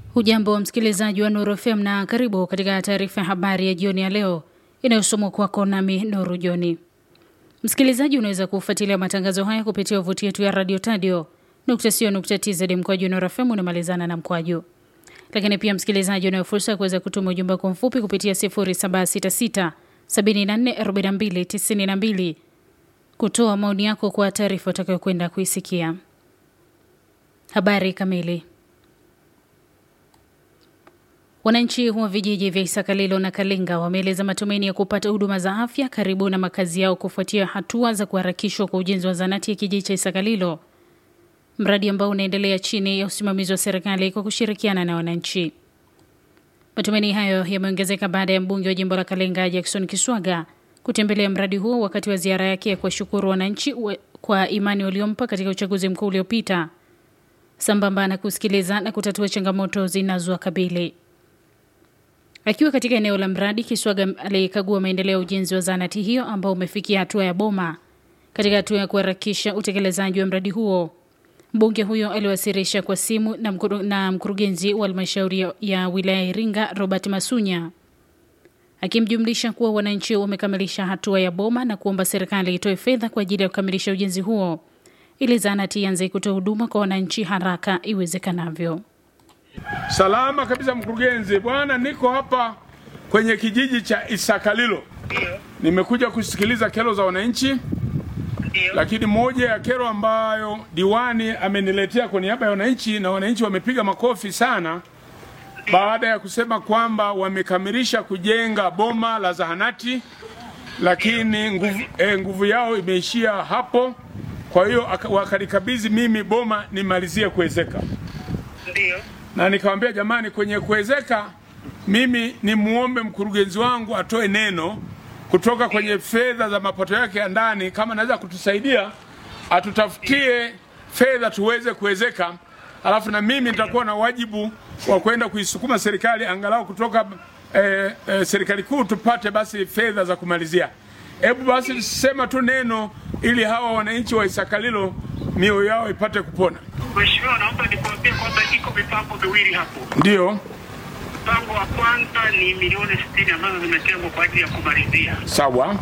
Hujambo msikilizaji wa Nuru FM na karibu katika taarifa ya habari ya jioni ya leo inayosomwa kwako nami Nuru Joni. Msikilizaji, unaweza kufuatilia matangazo haya kupitia tovuti yetu ya Radio Tadio tz mkwaju Nuru FM unamalizana na mkwaju. Lakini pia msikilizaji, unayo fursa ya kuweza kutuma ujumbe kwa mfupi kupitia 0766 7442 92 kutoa maoni yako kwa taarifa utakayokwenda kuisikia. Habari kamili. Wananchi wa vijiji vya Isakalilo na Kalinga wameeleza matumaini ya kupata huduma za afya karibu na makazi yao kufuatia hatua za kuharakishwa kwa ujenzi wa zanati ya kijiji cha Isakalilo, mradi ambao unaendelea chini ya usimamizi wa serikali kwa kushirikiana na wananchi. Matumaini hayo yameongezeka baada ya mbunge wa jimbo la Kalinga Jackson Kiswaga kutembelea mradi huo wakati wa ziara yake ya kuwashukuru wananchi kwa imani waliompa katika uchaguzi mkuu uliopita, sambamba na kusikiliza na kutatua changamoto zinazowakabili. Akiwa katika eneo la mradi, Kiswaga alikagua maendeleo ya ujenzi wa zahanati hiyo ambao umefikia hatua ya boma. Katika hatua ya kuharakisha utekelezaji wa mradi huo, mbunge huyo aliwasilisha kwa simu na, mkuru, na mkurugenzi wa halmashauri ya wilaya ya Iringa Robert Masunya akimjumlisha kuwa wananchi wamekamilisha hatua ya boma na kuomba serikali itoe fedha kwa ajili ya kukamilisha ujenzi huo ili zahanati ianze kutoa huduma kwa wananchi haraka iwezekanavyo. Salama kabisa mkurugenzi. Bwana, niko hapa kwenye kijiji cha Isakalilo. Nimekuja kusikiliza kero za wananchi, lakini moja ya kero ambayo diwani ameniletea kwa niaba ya wananchi na wananchi wamepiga makofi sana baada ya kusema kwamba wamekamilisha kujenga boma la zahanati, lakini nguvu, eh, nguvu yao imeishia hapo. Kwa hiyo wakanikabidhi mimi boma nimalizie kuwezeka. Ndio. Na nikamwambia jamani, kwenye kuwezeka mimi ni muombe mkurugenzi wangu atoe neno kutoka kwenye fedha za mapato yake ya ndani, kama anaweza kutusaidia atutafutie fedha tuweze kuwezeka, alafu na mimi nitakuwa na wajibu wa kwenda kuisukuma serikali angalau kutoka eh, eh, serikali kuu tupate basi fedha za kumalizia. Hebu basi sema tu neno ili hawa wananchi wa Isakalilo mioyo yao ipate kupona. Mheshimiwa, naomba nikuambie kwamba iko mipango miwili hapo. Ndio. Mpango wa kwanza ni milioni sitini ambazo zimetengwa kwa ajili ya kumalizia. Sawa.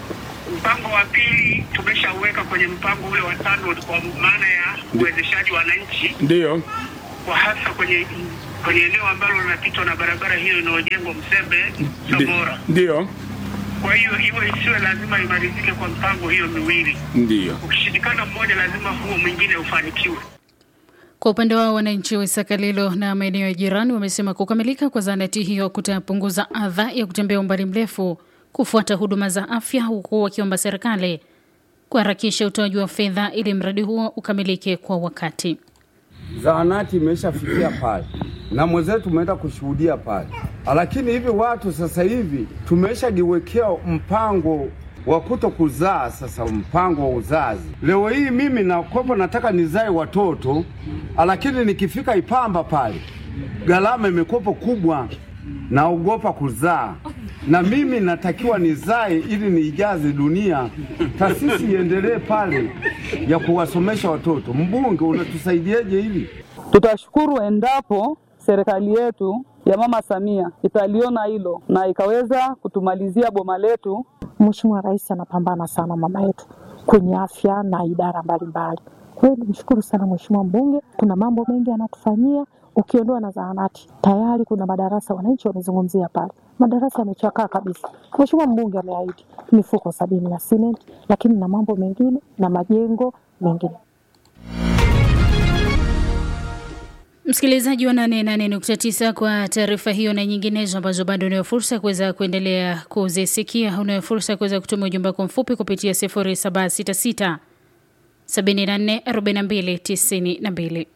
Mpango wa pili tumeshauweka kwenye mpango ule wa tano kwa maana ya uwezeshaji wa wananchi, Ndio. kwa hasa kwenye kwenye eneo ambalo linapitwa na barabara hiyo inayojengwa Msembe Tabora. Ndio. Kwa hiyo iwe isiwe lazima imalizike kwa mpango hiyo miwili. Ndio. Ukishindikana mmoja, lazima huo mwingine ufanikiwe. Kwa upande wao wananchi wa Isakalilo na maeneo ya jirani wamesema kukamilika kwa zahanati hiyo kutapunguza adha ya kutembea umbali mrefu kufuata huduma za afya, huku wakiomba serikali kuharakisha utoaji wa fedha ili mradi huo ukamilike kwa wakati. Zahanati imeshafikia pale na mwenzetu tumeenda kushuhudia pale, lakini hivi watu sasa hivi tumeshajiwekea mpango wa kuto kuzaa. Sasa mpango wa uzazi, leo hii mimi nakopo nataka nizae watoto, lakini nikifika Ipamba pale gharama imekopo kubwa, naogopa kuzaa na mimi natakiwa nizae ili niijaze dunia, taasisi iendelee pale ya kuwasomesha watoto. Mbunge, unatusaidiaje hili? Tutashukuru endapo serikali yetu ya Mama Samia italiona hilo na ikaweza kutumalizia boma letu. Mheshimiwa Rais anapambana sana mama yetu kwenye afya na idara mbalimbali. Kwa hiyo nimshukuru sana Mheshimiwa mbunge, kuna mambo mengi anatufanyia. Ukiondoa na zahanati, tayari kuna madarasa, wananchi wamezungumzia pale, madarasa yamechakaa kabisa. Mheshimiwa mbunge ameahidi mifuko sabini ya simenti, lakini na mambo mengine na majengo mengine. Msikilizaji wa 88.9 kwa taarifa hiyo na nyinginezo ambazo bado unayo fursa kuweza kuendelea kuzisikia, unayo fursa kuweza kutuma ujumbe wako mfupi kupitia 0766 74 42 92.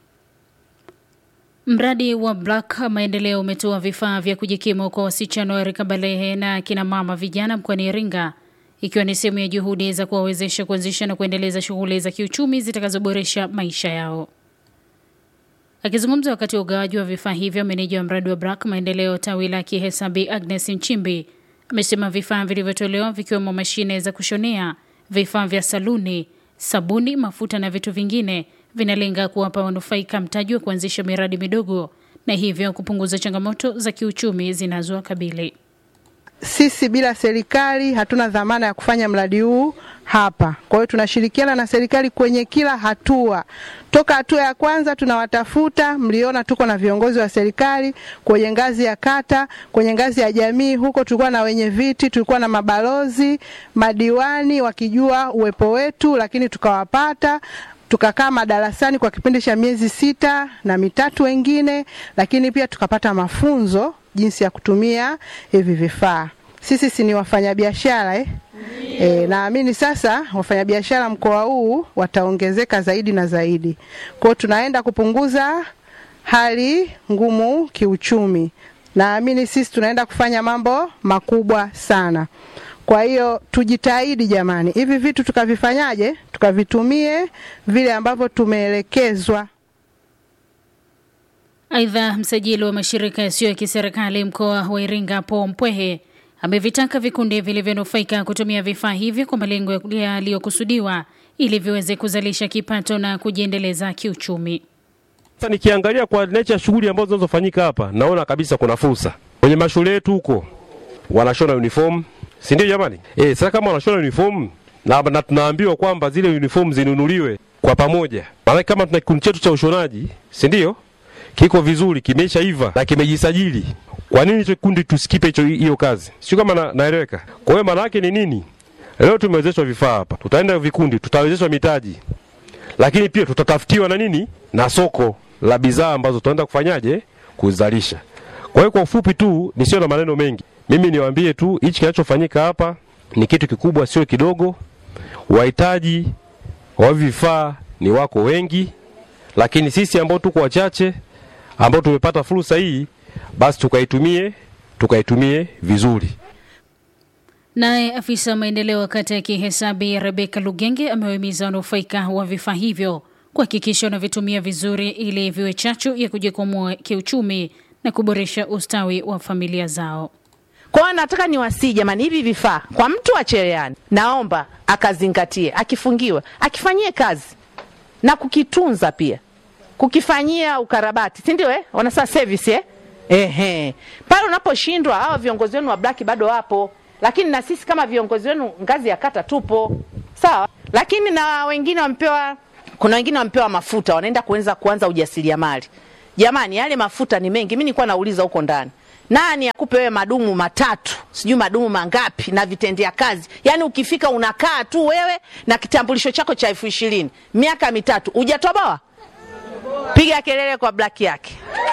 Mradi wa Black Maendeleo umetoa vifaa vya kujikimu kwa wasichana wa rika balehe na kina mama vijana mkoani Iringa, ikiwa ni sehemu ya juhudi za kuwawezesha kuanzisha na kuendeleza shughuli za kiuchumi zitakazoboresha maisha yao. Akizungumza wakati wa ugawaji wa vifaa hivyo, meneja wa mradi wa Black Maendeleo tawi la Kihesabi Agnes Nchimbi amesema vifaa vilivyotolewa vikiwemo mashine za kushonea, vifaa vya saluni, sabuni, mafuta na vitu vingine vinalenga kuwapa wanufaika mtaji wa kuanzisha miradi midogo na hivyo kupunguza changamoto za kiuchumi zinazowakabili. Sisi bila serikali hatuna dhamana ya kufanya mradi huu hapa. Kwa hiyo tunashirikiana na serikali kwenye kila hatua. Toka hatua ya kwanza tunawatafuta, mliona tuko na viongozi wa serikali kwenye ngazi ya kata, kwenye ngazi ya jamii. Huko tulikuwa na wenye viti, tulikuwa na mabalozi, madiwani wakijua uwepo wetu, lakini tukawapata tukakaa madarasani kwa kipindi cha miezi sita na mitatu wengine, lakini pia tukapata mafunzo jinsi ya kutumia hivi vifaa. Sisi si ni wafanyabiashara eh? E, naamini sasa wafanyabiashara mkoa huu wataongezeka zaidi na zaidi. Kwa hiyo tunaenda kupunguza hali ngumu kiuchumi. Naamini sisi tunaenda kufanya mambo makubwa sana. Kwa hiyo tujitahidi jamani, hivi vitu tukavifanyaje? Tukavitumie vile ambavyo tumeelekezwa. Aidha, msajili wa mashirika yasiyo ya kiserikali mkoa wa Iringa Paul Mpwehe amevitaka vikundi vilivyonufaika kutumia vifaa hivyo kwa malengo yaliyokusudiwa ili viweze kuzalisha kipato na kujiendeleza kiuchumi. Sasa nikiangalia kwa nature ya shughuli ambazo zinazofanyika hapa, naona kabisa kuna fursa kwenye mashule yetu huko, wanashona uniform, si ndio jamani? Eh, sasa kama wanashona uniform na, na tunaambiwa kwamba zile uniform zinunuliwe kwa pamoja, maana kama tuna kikundi chetu cha ushonaji, si ndio? Kiko vizuri, kimeshaiva na kimejisajili. Kwa nini hicho kikundi tusikipe hicho hiyo kazi? Sio kama na, naeleweka. Kwa hiyo maana yake ni nini? Leo tumewezeshwa vifaa hapa, tutaenda vikundi, tutawezeshwa mitaji, lakini pia tutatafutiwa na nini na soko la bidhaa ambazo tutaenda kufanyaje kuzalisha. Kwa hiyo kwa ufupi tu, nisio na maneno mengi, mimi niwaambie tu hichi kinachofanyika hapa ni kitu kikubwa, sio kidogo. Wahitaji wa vifaa ni wako wengi, lakini sisi ambao tuko wachache ambao tumepata fursa hii, basi tukaitumie tukaitumie vizuri. Naye afisa maendeleo kata ya Kihesabi Rebeka Lugenge amewahimiza wanufaika wa vifaa hivyo kuhakikisha wanavitumia vizuri ili viwe chachu ya kujikwamua kiuchumi na kuboresha ustawi wa familia zao. Kwa hiyo nataka niwasii jamani, hivi vifaa kwa mtu wa cherehani, naomba akazingatie, akifungiwa akifanyie kazi na kukitunza pia, kukifanyia ukarabati, si ndio? Eh, wanasema service eh? Ehe, pale unaposhindwa, hawa viongozi wenu wa black bado wapo, lakini na sisi kama viongozi wenu ngazi ya kata tupo sawa, lakini na wengine wamepewa, kuna wengine wamepewa mafuta, wanaenda kuanza kuanza ujasiriamali. Jamani, yale mafuta ni mengi. Mimi nilikuwa nauliza huko ndani nani akupe wewe madumu matatu sijui madumu mangapi na vitendea kazi yaani ukifika unakaa tu wewe na kitambulisho chako cha elfu ishirini miaka mitatu hujatoboa piga kelele kwa black yake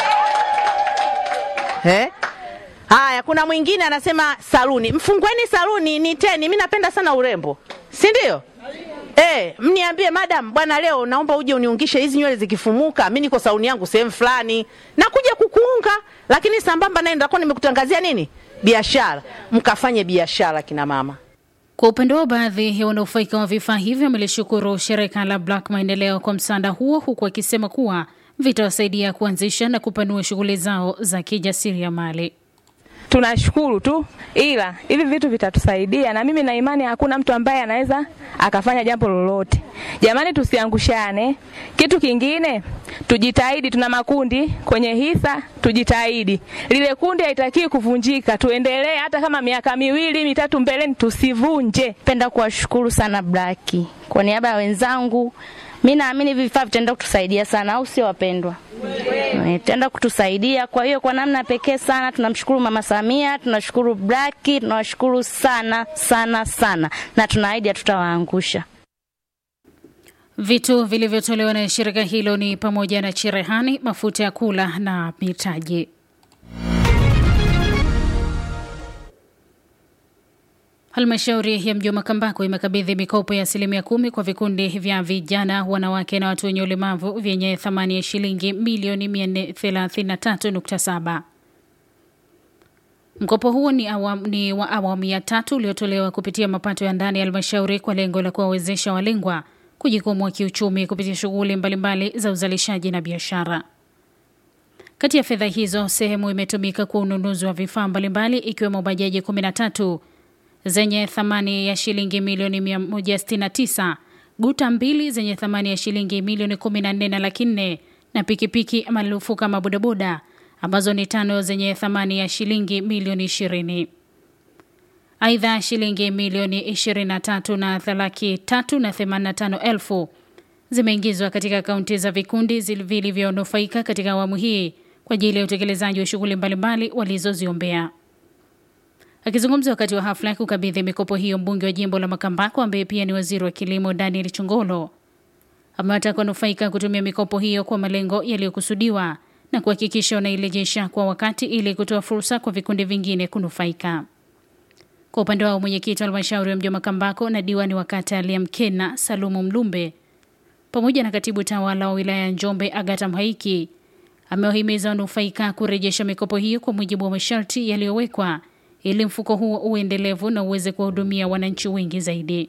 eh? haya kuna mwingine anasema saluni mfungweni saluni ni teni mi napenda sana urembo si ndio Eh, mniambie madam, bwana leo naomba uje uniungishe hizi nywele zikifumuka, mimi niko sauni yangu sehemu fulani. Nakuja kukuunga, lakini sambamba naye nitakuwa nimekutangazia nini? Biashara. Mkafanye biashara kina mama. Kwa upande wao, baadhi ya wanufaika wa vifaa hivyo wamelishukuru shirika la Black Maendeleo kwa msaada huo, huku wakisema kuwa vitawasaidia kuanzisha na kupanua shughuli zao za kijasiriamali. tunashukuru tu, ila hivi vitu vitatusaidia, na mimi na imani hakuna mtu ambaye anaweza akafanya jambo lolote. Jamani, tusiangushane. Kitu kingine, tujitahidi. Tuna makundi kwenye hisa, tujitahidi. Lile kundi haitakiwi kuvunjika, tuendelee hata kama miaka miwili mitatu mbeleni, tusivunje. Penda kuwashukuru sana Blaki kwa niaba ya wenzangu. Mi naamini hivi vifaa vitaenda kutusaidia sana, au sio wapendwa? Itaenda kutusaidia. Kwa hiyo kwa namna pekee sana tunamshukuru Mama Samia, tunashukuru Blaki, tunawashukuru sana sana sana, na tunaahidi hatutawaangusha. Vitu vilivyotolewa na shirika hilo ni pamoja na cherehani, mafuta ya kula na mitaji. Halmashauri ya mji wa Makambako imekabidhi mikopo ya asilimia kumi kwa vikundi vya vijana, wanawake na watu wenye ulemavu vyenye thamani ya shilingi milioni 433.7. Mkopo huo ni, awam, ni wa awamu ya tatu uliotolewa kupitia mapato ya ndani ya halmashauri kwa lengo la kuwawezesha walengwa kujikwamua kiuchumi kupitia shughuli mbalimbali za uzalishaji na biashara. Kati ya fedha hizo, sehemu imetumika kwa ununuzi wa vifaa mbalimbali ikiwemo bajaji 13 zenye thamani ya shilingi milioni 169, guta mbili zenye thamani ya shilingi milioni 14 na laki nne na pikipiki maarufu kama bodaboda ambazo ni tano zenye thamani ya shilingi milioni ishirini. Aidha, shilingi milioni 23 na laki tatu na themanini na tano elfu zimeingizwa katika akaunti za vikundi vilivyonufaika katika awamu hii kwa ajili ya utekelezaji wa shughuli mbalimbali walizoziombea. Akizungumza wakati wa hafla ya kukabidhi mikopo hiyo, mbunge wa jimbo la Makambako ambaye pia ni waziri wa kilimo Daniel Chongolo amewataka wanufaika kutumia mikopo hiyo kwa malengo yaliyokusudiwa na kuhakikisha wanairejesha kwa wakati ili kutoa fursa kwa vikundi vingine kunufaika. Kwa upande wao, mwenyekiti wa halmashauri ya mji wa Makambako na diwani wa kata ya Mkena Salumu Mlumbe pamoja na katibu tawala wa wilaya ya Njombe Agata Mhaiki amewahimiza wanufaika kurejesha mikopo hiyo kwa mujibu wa masharti yaliyowekwa ili mfuko huo uendelevu na uweze kuwahudumia wananchi wengi zaidi.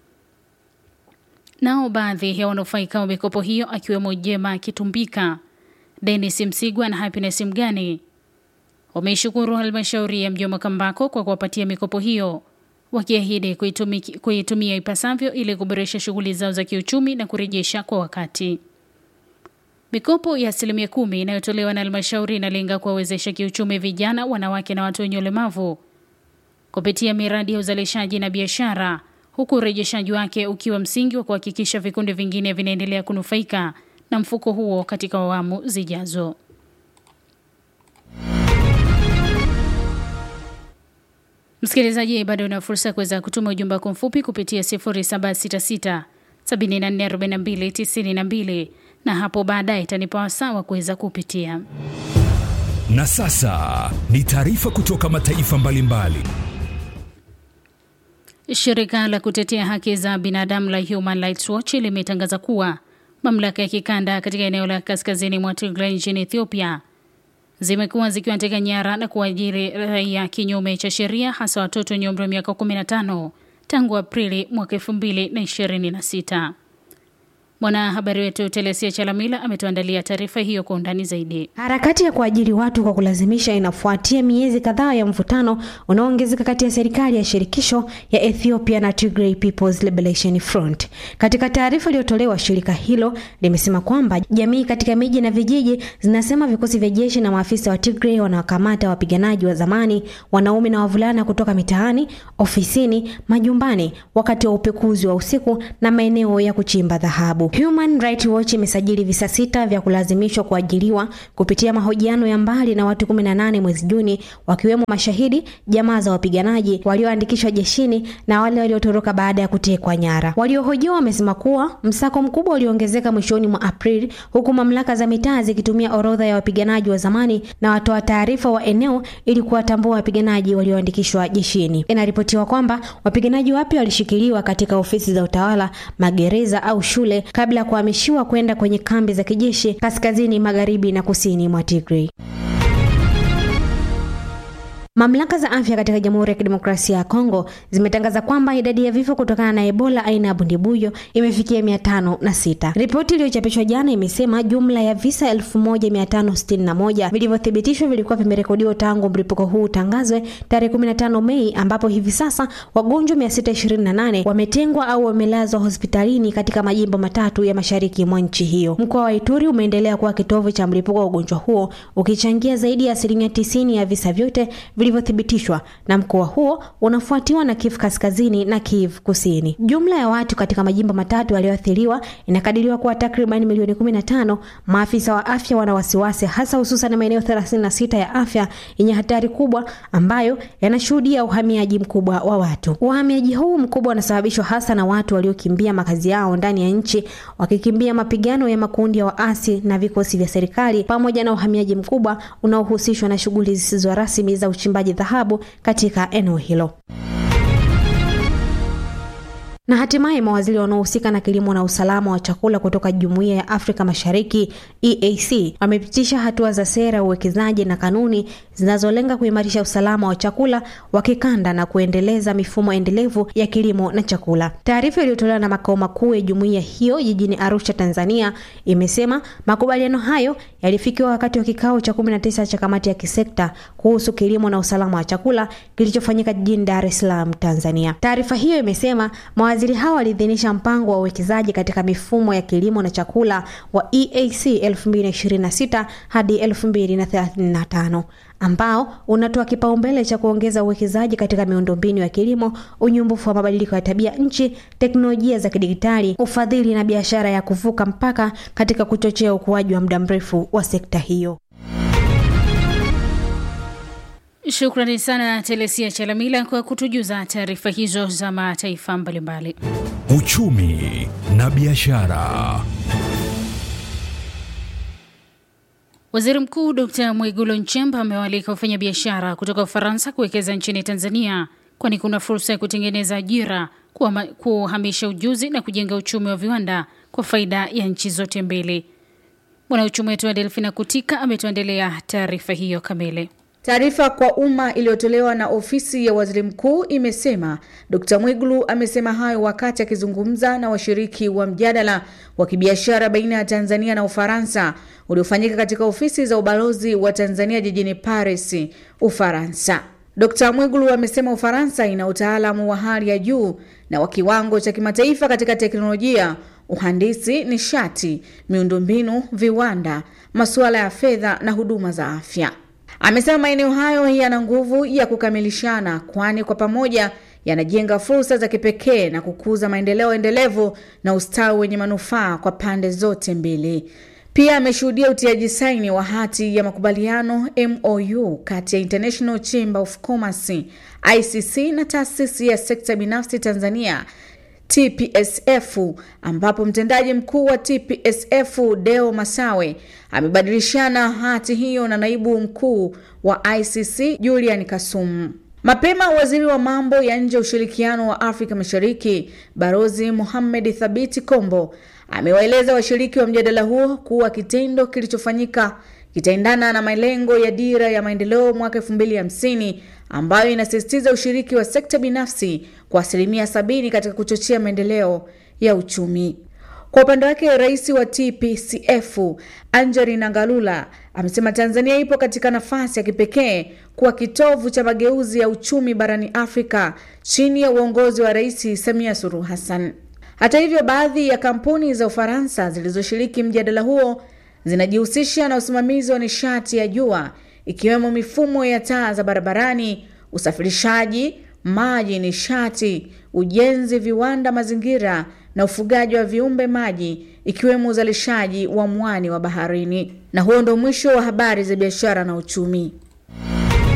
Nao baadhi ya wanufaika wa mikopo hiyo akiwemo Jema Kitumbika, Dennis Msigwa na Happiness Mgani wameishukuru halmashauri ya mji wa Makambako kwa kuwapatia mikopo hiyo wakiahidi kuitumia ipasavyo ili kuboresha shughuli zao za kiuchumi na kurejesha kwa wakati. Mikopo ya asilimia kumi inayotolewa na halmashauri inalenga kuwawezesha kiuchumi vijana, wanawake na watu wenye ulemavu kupitia miradi ya uzalishaji na biashara, huku urejeshaji wake ukiwa msingi wa kuhakikisha vikundi vingine vinaendelea kunufaika na mfuko huo katika awamu zijazo. Msikilizaji, bado una fursa ya kuweza kutuma ujumbe wako mfupi kupitia 0766 744292 na hapo baadaye itanipa wasaa wa kuweza kupitia. Na sasa ni taarifa kutoka mataifa mbalimbali. Shirika la kutetea haki za binadamu la Human Rights Watch limetangaza kuwa mamlaka ya kikanda katika eneo la kaskazini mwa Tigray nchini Ethiopia zimekuwa zikiwateka nyara na kuajiri raia kinyume cha sheria hasa watoto wenye umri wa miaka 15 tangu Aprili mwaka 2026. Mwanahabari wetu Telesia Chalamila ametuandalia taarifa hiyo kwa undani zaidi. Harakati ya kuajiri watu kwa kulazimisha inafuatia miezi kadhaa ya mvutano unaoongezeka kati ya serikali ya shirikisho ya Ethiopia na Tigray People's Liberation Front. Katika taarifa iliyotolewa, shirika hilo limesema kwamba jamii katika miji na vijiji zinasema vikosi vya jeshi na maafisa wa Tigray wanawakamata wapiganaji wa zamani, wanaume na wavulana kutoka mitaani, ofisini, majumbani, wakati wa upekuzi wa usiku na maeneo ya kuchimba dhahabu. Human Rights Watch imesajili visa sita vya kulazimishwa kuajiriwa kupitia mahojiano ya mbali na watu 18 mwezi Juni, wakiwemo mashahidi, jamaa za wapiganaji walioandikishwa jeshini na wale waliotoroka baada ya kutekwa nyara. Waliohojiwa wamesema kuwa msako mkubwa uliongezeka mwishoni mwa Aprili, huku mamlaka za mitaa zikitumia orodha ya wapiganaji wa zamani na watoa taarifa wa eneo ili kuwatambua wapiganaji walioandikishwa jeshini. Inaripotiwa kwamba wapiganaji wapya walishikiliwa katika ofisi za utawala, magereza au shule kabla ya kuhamishiwa kwenda kwenye kambi za kijeshi kaskazini magharibi na kusini mwa Tigray. Mamlaka za afya katika Jamhuri ya Kidemokrasia ya Kongo zimetangaza kwamba idadi ya vifo kutokana na Ebola aina ya bundibuyo imefikia mia tano na sita. Ripoti iliyochapishwa jana imesema jumla ya visa elfu moja mia tano sitini na moja vilivyothibitishwa vilikuwa vimerekodiwa tangu mlipuko huu utangazwe tarehe 15 Mei, ambapo hivi sasa wagonjwa 628 wametengwa au wamelazwa hospitalini katika majimbo matatu ya mashariki mwa nchi hiyo. Mkoa wa Ituri umeendelea kuwa kitovu cha mlipuko wa ugonjwa huo ukichangia zaidi ya asilimia tisini ya visa vyote vilivyothibitishwa na mkoa huo unafuatiwa na Kivu Kaskazini na Kivu Kusini. Jumla ya watu katika majimbo matatu yaliyoathiriwa inakadiriwa kuwa takriban milioni 15. Maafisa wa afya wana wasiwasi hasa hususan maeneo 36 ya afya yenye hatari kubwa ambayo yanashuhudia uhamiaji mkubwa wa watu. Uhamiaji huu mkubwa unasababishwa hasa na watu waliokimbia makazi yao ndani ya nchi wakikimbia mapigano ya makundi ya waasi na vikosi vya serikali pamoja na uhamiaji mkubwa unaohusishwa na shughuli zisizo rasmi za uchimbaji dhahabu katika eneo hilo. Na hatimaye mawaziri wanaohusika na kilimo na usalama wa chakula kutoka Jumuiya ya Afrika Mashariki EAC wamepitisha hatua za sera ya uwekezaji na kanuni zinazolenga kuimarisha usalama wa chakula wa kikanda na kuendeleza mifumo endelevu ya kilimo na chakula. Taarifa iliyotolewa na makao makuu ya jumuiya hiyo jijini Arusha, Tanzania, imesema makubaliano hayo yalifikiwa wakati wa kikao cha 19 cha kamati ya kisekta kuhusu kilimo na usalama wa chakula kilichofanyika jijini Dar es Salaam, Tanzania. Taarifa hiyo imesema mawaziri hao waliidhinisha mpango wa uwekezaji katika mifumo ya kilimo na chakula wa EAC 2026 hadi 2035 ambao unatoa kipaumbele cha kuongeza uwekezaji katika miundombinu ya kilimo, unyumbufu wa mabadiliko ya tabia nchi, teknolojia za kidigitali, ufadhili na biashara ya kuvuka mpaka katika kuchochea ukuaji wa muda mrefu wa sekta hiyo. Shukrani sana Telesia Chalamila kwa kutujuza taarifa hizo za mataifa mbalimbali. Uchumi na biashara. Waziri Mkuu Dr Mwigulu Nchemba amewaalika wafanyabiashara kutoka Ufaransa kuwekeza nchini Tanzania, kwani kuna fursa ya kutengeneza ajira, kuhamisha ujuzi na kujenga uchumi wa viwanda kwa faida ya nchi zote mbili. Mwanauchumi wetu wa Delfina Kutika ametuandelea taarifa hiyo kamili. Taarifa kwa umma iliyotolewa na ofisi ya waziri mkuu imesema Dkt. Mwigulu amesema hayo wakati akizungumza na washiriki wa mjadala wa kibiashara baina ya Tanzania na Ufaransa uliofanyika katika ofisi za ubalozi wa Tanzania jijini Paris, Ufaransa. Dkt. Mwigulu amesema Ufaransa ina utaalamu wa hali ya juu na wa kiwango cha kimataifa katika teknolojia, uhandisi, nishati, miundombinu, viwanda, masuala ya fedha na huduma za afya. Amesema maeneo hayo yana nguvu ya kukamilishana, kwani kwa pamoja yanajenga fursa za kipekee na kukuza maendeleo endelevu na ustawi wenye manufaa kwa pande zote mbili. Pia ameshuhudia utiaji saini wa hati ya makubaliano MOU kati ya International Chamber of Commerce ICC na taasisi ya sekta binafsi Tanzania TPSF ambapo mtendaji mkuu wa TPSF Deo Masawe amebadilishana hati hiyo na naibu mkuu wa ICC Julian Kasumu. Mapema waziri wa mambo ya nje ushirikiano wa Afrika Mashariki Barozi Mohamed Thabiti Kombo amewaeleza washiriki wa mjadala huo kuwa kitendo kilichofanyika kitaendana na malengo ya dira ya maendeleo mwaka 2050 ambayo inasisitiza ushiriki wa sekta binafsi kwa asilimia sabini katika kuchochea maendeleo ya uchumi. Kwa upande wake, rais wa TPCF Angelina Ngalula amesema Tanzania ipo katika nafasi ya kipekee kuwa kitovu cha mageuzi ya uchumi barani Afrika chini ya uongozi wa Rais Samia Suluhu Hassan. Hata hivyo, baadhi ya kampuni za Ufaransa zilizoshiriki mjadala huo zinajihusisha na usimamizi wa nishati ya jua ikiwemo mifumo ya taa za barabarani, usafirishaji, maji, nishati, ujenzi, viwanda, mazingira na ufugaji wa viumbe maji ikiwemo uzalishaji wa mwani wa baharini. Na huo ndo mwisho wa habari za biashara na uchumi.